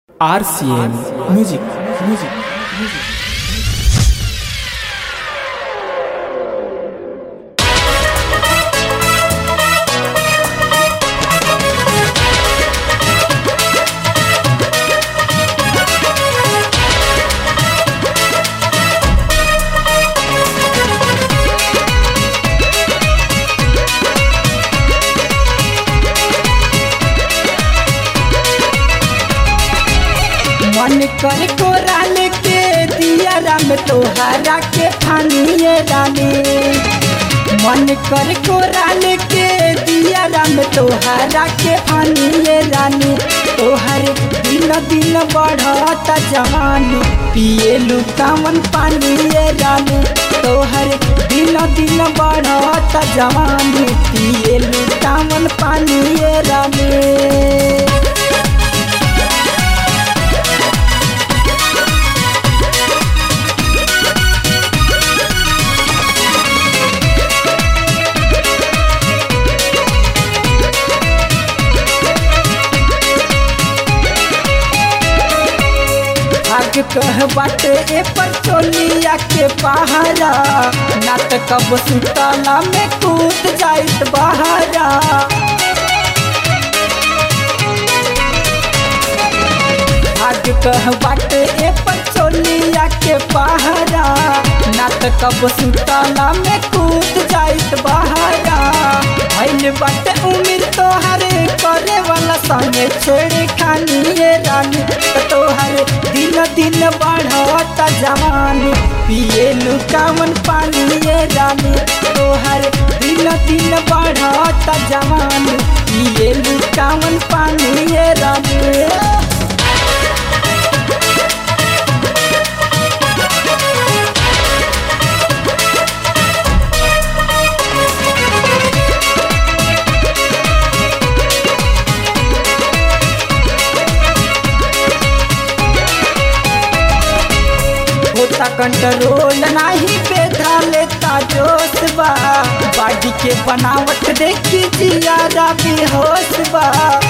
RCM Music Music Music मन कर कोराल के दिया राम तोहारा के फानिए रानी मन कर कोराल के दिया राम तोहारा के फानिए रानी तोहर दिन दिन बढ़ता जवानी पिए लुकावन पानिए रानी तोहर दिन दिन बढ़ता जवानी पिए लुकावन पानिए रानी भाग कह बाटे ए पर चोलिया के पहारा ना त कब सुतला में कूद जाइत बहारा भाग कह बाटे ए पर चोलिया के पहारा ना त कब सुतला में कूद जाइत बहारा भइल बाटे उम्र तोहर करे वाला संगे छेड़े खानिए रानी त तोहर दिन दिन बढ़ता जवानी पिए लुकावन पानिए रानी तोहर दिन दिन बढ़ता जवानी पिए लुकावन पानिए रानी होता कंट्रोल नाही बेधा लेता जोश बा बाडी के बनावट देखी जियादा बेहोश बा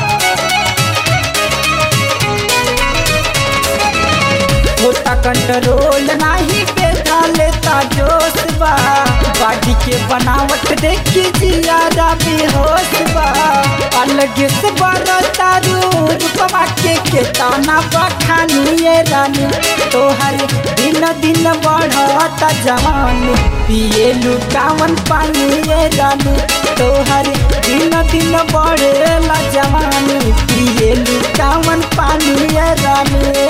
होता कंट्रोल नाही बेधा लेता जोश बा बाडी के बनावट देखी जियादा बेहोश बा अलग से बरता रूपवा के के ताना बखानिए रानी तोहर दिन दिन बढ़ता जवानी पिए लुकावन पानिए रानी तोहर दिन दिन बढ़ेला जवानी पिए लुकावन पानिए रानी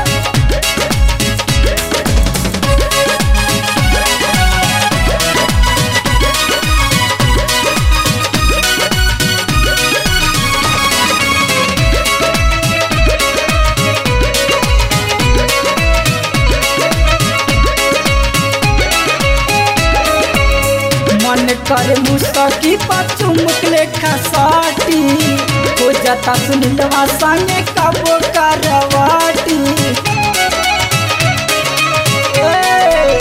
मन करे मुसकी पाछू मुकले खसाटी हो जाता सुनिलवा संगे कबो करवाटी ए,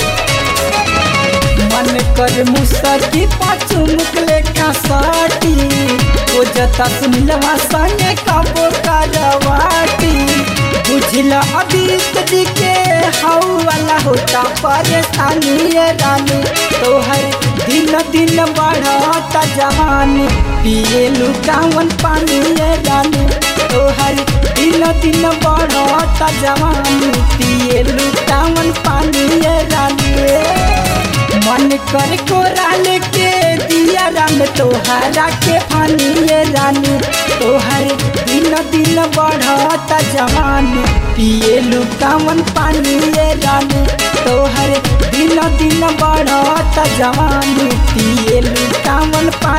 मन करे मुसकी पाछू मुकले खसाटी हो जाता सुनिलवा संगे कबो करवाटी बुझल अबीत जी के हऊ वाला होता परेशानी ये रानी तोहर दिन दिन बढ़ता जवानी पिए लुकावन पानी ये रानी तोहर दिन दिन बढ़ता जवानी पिए लुकावन पानी ये रानी मन कर कोराल के दिया राम तोहरा के फानी ये रानी तोहर दिन दिन बढ़ता जवानी पिए लुकावन पानी ये रानी तोहर दिन दिन बढ़ता जवानी पिए लुकावन पानी